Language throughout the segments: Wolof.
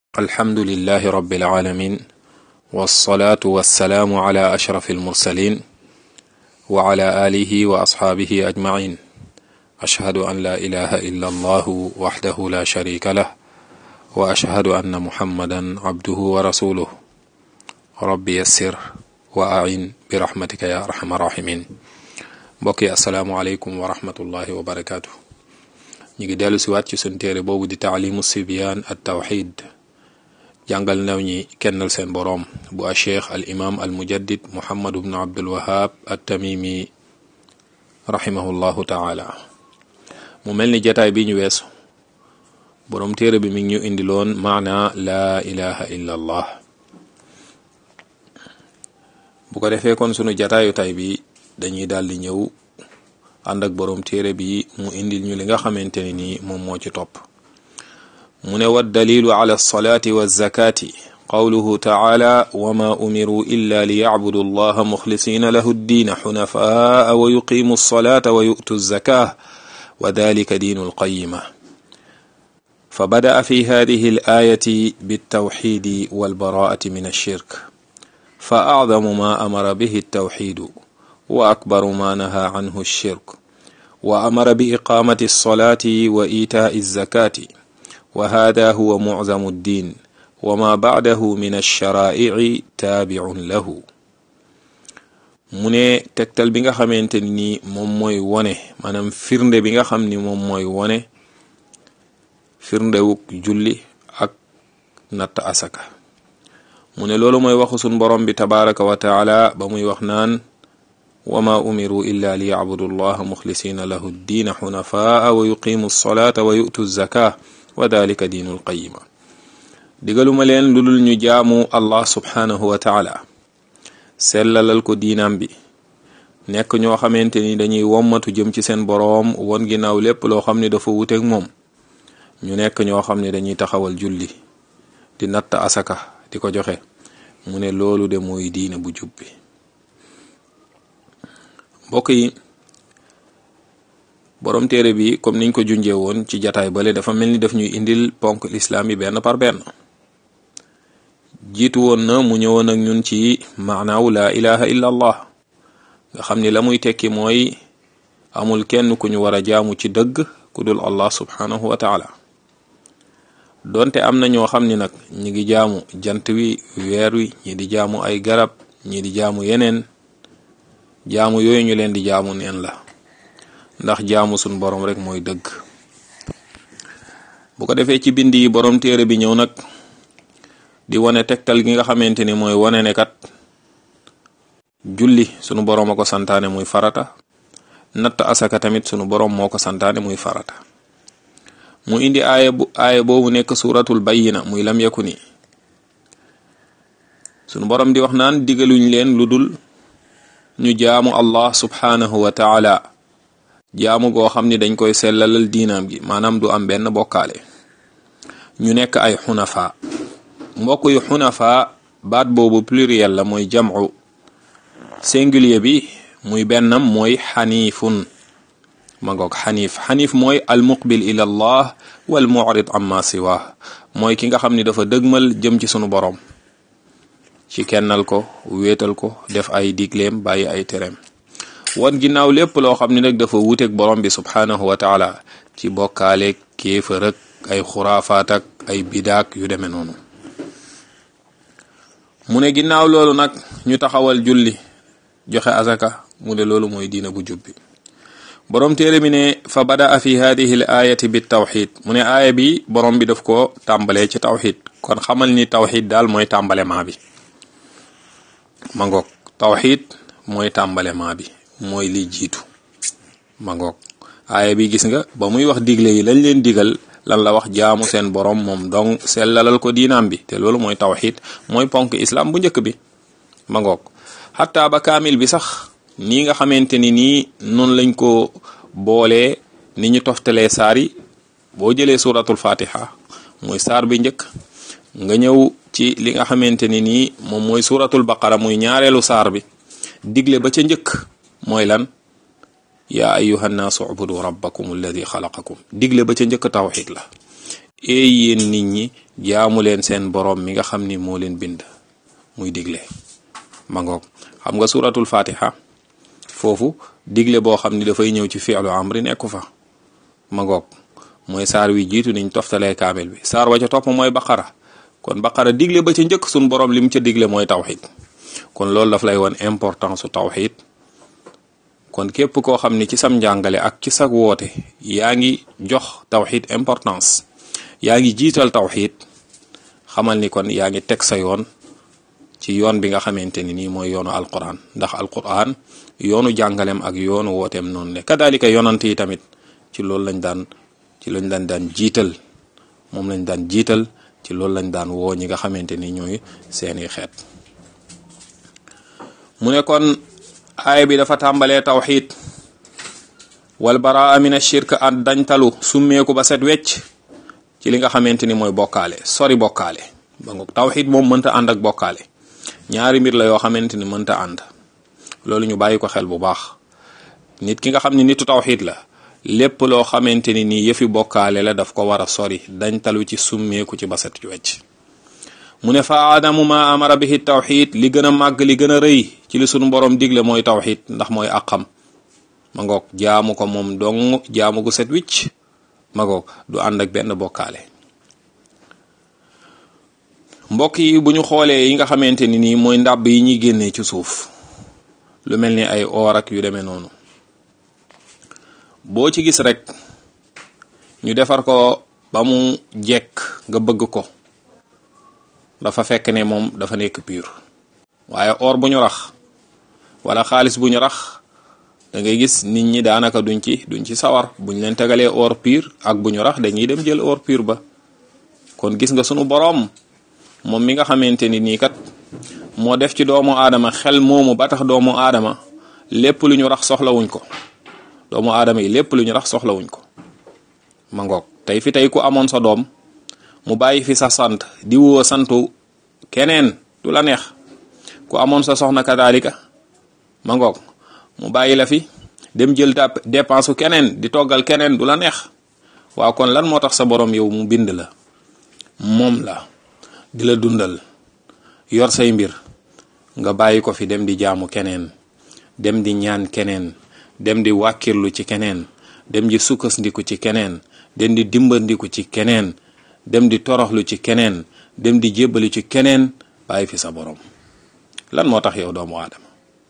alhamdulilahi rabbil alamin wasalaatu wasalaamu ala ashraf almursalin wa ala alihi wa asxaabihi ajmain ashhadu an la ilaha illa allahu waxdahu la sharika lah wa ashhadu anna muhammadan abduhu wa rasuluh rabbi yassir wa ain bi rahmatika ya arhamar rahimin mbokk yi asalaamu aleykum wa rahmatullahi wa barakaatu ñu ngi dellu siwaat ci sun téere boobu di taalimu sibyaan at tawxid jàngal ndaw ñi kennal seen boroom bu a cheikh al imam al mujaddid muhammad bnu abdul wahab at tamimi rahimahullahu taala mu mel ni jataay bi ñu weesu boroom téere bi mi ngi ñu indiloon maana laa ilaha illa allah bu ko defee kon sunu jataayu tay bi dañuy daal di ñëw ànd ak boroom téere bi mu indil ñu li nga xamante ne ni moom moo ci topp mu ne wa dalilu ala alsalaati walzakaati qawluhu taala wama umiruu illa liyacbudu allaha muxlisina lahu ddiina xunafaa wa yuqimu alsalata wa yu'tu alzaka wa dalika diinu alqayima fa bada'a fi hadihi alayati biltawxidi walbaraati min alshirk fa acdamu ma amara bihi altawxidu wa akbaru ma naha canhu alshirk wa amara bi iqaamati alsalati wa iitaa'i alzakaati wa hada huwa muczamu ddin wa ma bacdahu min alsharaa'ici taabicun lahu mu ne tegtal bi nga xamante ni moom mooy wone maanaam firnde bi nga xam ni moom mooy wone firndewuk julli ak natt asaka mu ne loolu mooy waxu sun borom bi tabaraka wa taala ba muy wax naan wama umiru illa li yacbudu allaha muxlisina lahu ddiina xunafaa wa yuqimu alsolata wa yu'tu zaka wa dalika diinul qayima digaluma leen lu dul ñu jaamu allah subhaanahu wa taala sellalal ko diinaam bi nekk ñoo xamante ni dañuy wommatu jëm ci seen boroom won ginnaaw lépp loo xam ne dafa wuteeg moom ñu nekk ñoo xam ne dañuy taxawal julli di natt asaka di ko joxe mu ne loolu de mooy diine bu jub bi mbokk yi borom téere bi comme niñ ko junjee woon ci jataay bale dafa mel ni daf ñuy indil ponk lislaam yi benn par benn jiitu woon na mu ñëwoon ak ñun ci maanaawu laa ilaha illa allah nga xam ni la muy tekki mooy amul kenn ku ñu war a jaamu ci dëgg ku dul allah subhanahu wa taala donte am na ñoo xam ni nag ñi ngi jaamu jant wi weer wi ñi di jaamu ay garab ñi di jaamu yeneen jaamu yooyu ñu leen di jaamu neen la ndax jaamu sun borom rek mooy dëgg bu ko defee ci bind yi borom téere bi ñëw nag di wane tegtal gi nga xamante ni mooy wane ne kat julli sunu borom a ko santaane muy farata natt asaka tamit sunu borom moo ko santaane muy farata mu indi aaya bu aaya boobu nekk suratul bayyina muy lam yakku ni sunu borom di wax naan digaluñ leen lu dul ñu jaamu allah subhanahu wa taala jaamu goo xam ni dañ koy sellalal diinaam gi maanaam du am benn bokkaale ñu nekk ay xunafa mbokk yu xunafa baat boobu pluriel la mooy jam'u singulier bi muy bennam mooy xaniifun ma ngoog xaniif xaniif mooy almuqbil ila allah wal mu'rid amma siwa mooy ki nga xam ni dafa dëgmal jëm ci sunu boroom ci kennal ko wéetal ko def ay digleem bàyyi ay tereem wan ginnaaw lépp loo xam ne nag dafa wuuteeg borom bi subhaanahu wa taala ci bokkaaleeg kéefër ak ay xuraafaat ak ay bidaak yu demee noonu mu ne ginnaaw loolu nag ñu taxawal julli joxe azaka mu ne loolu mooy diina bu jubbi borom téere bi ne fa badaa fi hadihi l ayati bi tawxid mu ne aaya bi borom bi daf ko tàmbalee ci tawxid kon xamal ni tawxid daal mooy tàmbalema bi ma ngoog tawxid mooy tàmbalema bi mooy li jiitu ma ngoog aaya bi gis nga ba muy wax digle yi lañ leen digal lan la wax jaamu seen borom moom dong sellalal ko diinaam bi te loolu mooy tawxid mooy ponk islam bu njëkk bi ma ngoog xataa ba kaamil bi sax nii nga xamante ni nii noonu lañ ko boolee ni ñu toftalee saar yi boo jëlee suratul fatiha mooy saar bi njëkk nga ñëw ci li nga xamante ni nii moom mooy suratul baqara muy ñaareelu saar bi digle ba ca njëkk mooy lan yaa ayuha nnaasu ubudu rabbakum alladi xalaqakum digle ba ca njëkk tawxid la eey yéen nit ñi jaamu leen seen boroom mi nga xam ni moo leen bind muy digle ma ngoog xam nga suratul fatiha foofu digle boo xam ni dafay ñëw ci fi'lu amri nekku fa ma ngoog mooy saar wi jiitu niñ toftalee kaamil bi saar wa ca topp mooy baqara kon baqara digle ba ca njëkk suñ boroom li mu ca digle mooy tawxid kon loolu daf lay woon importance su tawxid kon képp koo xam ni ci sam njàngale ak ci sag woote yaa ngi jox tawxid importance yaa ngi jiital tawxid xamal ni kon yaa ngi teg sa yoon ci yoon bi nga xamante ni nii mooy yoonu alquran ndax alquran yoonu jàngalem ak yoonu wooteem noonu ne kadalika yonant yi tamit ci loolu lañ daan ci lañ daan daan jiital moom lañ daan jiital ci loolu lañ daan woo ñi nga xamante ni ñooy seeni xeet mu ne kon aaya bi dafa tàmbalee tawxid wal baraa min ashirk an dañtalu summeeku ba set wecc ci li nga xamante ni mooy bokkaale sori bokkaale ba nga tawxid moom mënta ànd ak bokkaale ñaari mbir la yoo xamante ni mënta ànd loolu ñu bàyyi ko xel bu baax nit ki nga xam ne nitu tawxid la lépp loo xamante ni nii yëfi bokkaale la daf ko war a sori dañtalu ci summeeku ci ba set wecc mu ne fa aadamu ma amara bihi tawxid li gën a màgg li gën a rëy ci li sunu borom digle mooy tawxid ndax mooy àqam ma ngoog jaamu ko moom dong jaamu gu set wicc ma ngoog du ànd ak benn bokkaale mbokk yi bu ñu xoolee yi nga xamante ni nii mooy ndàbb yi ñuy génnee ci suuf lu mel ni ay oor ak yu demee noonu boo ci gis rek ñu defar ko ba mu jekk nga bëgg ko dafa fekk ne moom dafa nekk pur waaye or bu ñu rax wala xaalis bu ñu rax da ngay gis nit ñi daanaka duñ ci duñ ci sawar buñ leen tegalee or pur ak bu ñu rax dañuy dem jël or pur ba kon gis nga sunu boroom moom mi nga xamante ni nii kat moo def ci doomu aadama xel moomu ba tax doomu aadama lépp lu ñu rax soxlawuñ ko doomu aadama yi lépp lu ñu rax soxlawuñ ko ma ngoog tey fi tey ku amoon sa doom mu bàyyi fi sa sant di woo santu keneen du la neex ku amoon sa soxna kadaalika ma ngoog mu bàyyi la fi dem jël ta dépense keneen di toggal keneen du la neex waaw kon lan moo tax sa borom yow mu bind la moom la di la dundal yor say mbir nga bàyyi ko fi dem di jaamu keneen dem di ñaan keneen dem di wàkkirlu ci keneen dem di sukkandiku ci keneen dem di dimbandiku ci keneen dem di toroxlu ci keneen dem di jébbalu ci keneen bàyyi fi sa borom lan moo tax yow doomu aadama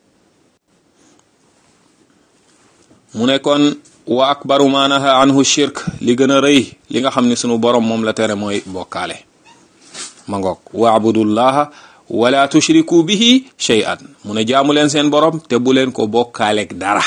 mu ne kon wa akbaru ma naha anhu shirk li gën a rëy li nga xam ne sunu borom moom la tere mooy bokkaale ma ngoog waabudullaha wala tushriku bihi shay'an mu ne jaamu leen seen borom te bu leen ko bokkaaleeg dara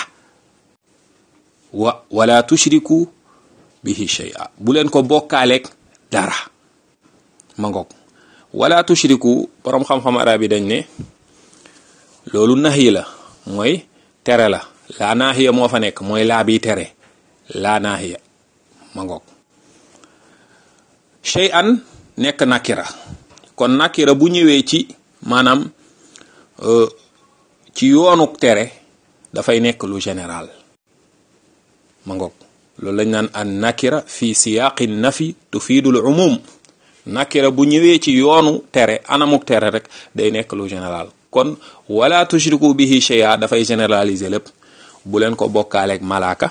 wa wala tushriku bihi shay'a bu leen ko bokkaaleeg dara ma ngoog wala tushriku borom xam-xam arab yi dañ ne loolu nahi la mooy tere la laa naahiya moo fa nekk mooy laa bi tere laa naahiya ma ngoog shay'an nekk nakira kon nakira bu ñëwee ci maanaam ci yoonu tere dafay nekk lu général ma ngoog loolu lañ naan an nakira fi siyaaqi nafi tufiidul umum nakira bu ñëwee ci yoonu tere anamuk tere rek day nekk lu général kon wala tushriku bihi shay'a dafay généraliser lépp bu leen ko bokkaaleeg malaaka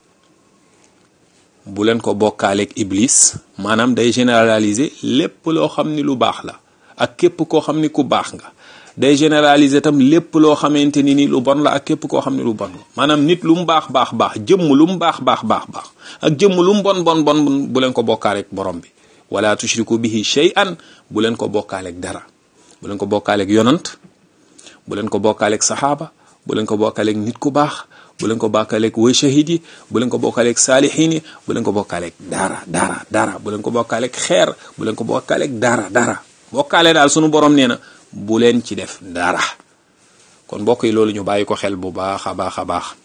bu leen ko bokkaaleeg iblis maanaam day généraliser lépp loo xam ni lu baax la ak képp koo xam ni ku baax nga day généraliser tam lépp loo xamante ni ni lu bon la ak képp koo xam ni lu bon la maanaam nit lu mu baax baax baax jëmm lu mu baax baax baax baax ak jëmm lu mu bon bon bon bu leen ko bokkaaleeg borom bi wala tushriku bihi shay'an bu leen ko bokkaaleeg dara bu leen ko bokkaaleeg yonant bu leen ko bokkaaleeg saxaaba bu leen ko bokkaaleeg nit ku baax bu leen ko bokkaaleeg way shahid yi bu leen ko bokkaaleeg saalixiin yi bu leen ko bokkaaleeg dara dara dara bu leen ko bokkaaleeg xeer bu leen ko bokkaaleeg dara dara bokkaale daal sunu borom nee na bu leen ci def dara kon mbokk yi loolu ñu bàyyi ko xel bu baax a baax a baax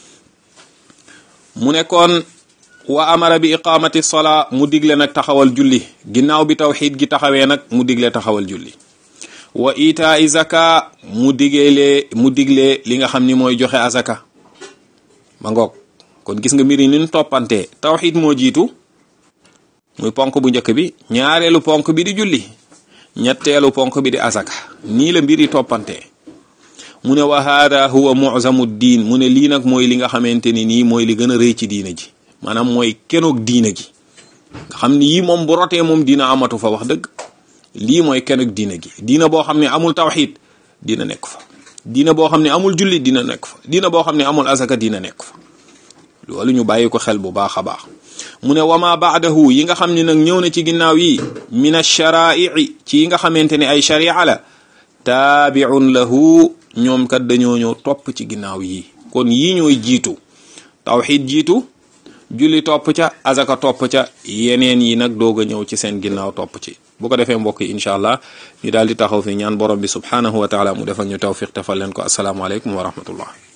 mu nekkoon wa amara bi iqamati sola mu digle nag taxawal julli ginnaaw bi tawxiid gi taxawee nag mu digle taxawal julli wa itaa zaka mu diglee mu diglee li nga xam ni mooy joxe azaka ma ngoog kon gis nga mbir yi ni ñu toppantee tawxiid moo jiitu muy ponk bu njëkk bi ñaareelu ponk bi di julli ñetteelu ponk bi di asaka nii la mbir yi toppante mu ne wa hada huwa muzamu diin mu ne lii nag mooy li nga xamante ni nii mooy li gën a rëy ci diina ji maanaam mooy kenoog diina gi nga xam ni yii moom bu rotee moom diina amatu fa wax dëgg lii mooy kenoog diina gi diina boo xam ne amul tawxid dina nekk fa diina boo xam ne amul julli dina nekk fa diina boo xam ne amul asaka dina nekk fa loolu ñu bàyyi ko xel bu baax a baax mu ne wama baadahu yi nga xam ne nag ñëw na ci ginnaaw yi min alsharaaii ci yi nga xamante ne ay sharia la taabiun lahu ñoom kat dañoo ñëw topp ci ginnaaw yi kon yii ñooy jiitu tawxid jiitu julli topp ca azaka topp ca yeneen yi nag doog a ñëw ci seen ginnaaw topp ci bu ko defee mbokk yi incha allah ñu daal di taxaw fi ñaan borom bi subhanahu wa taala mu defal ñu tawfiq defal leen ko asalaamaaleykum wa rahmatullah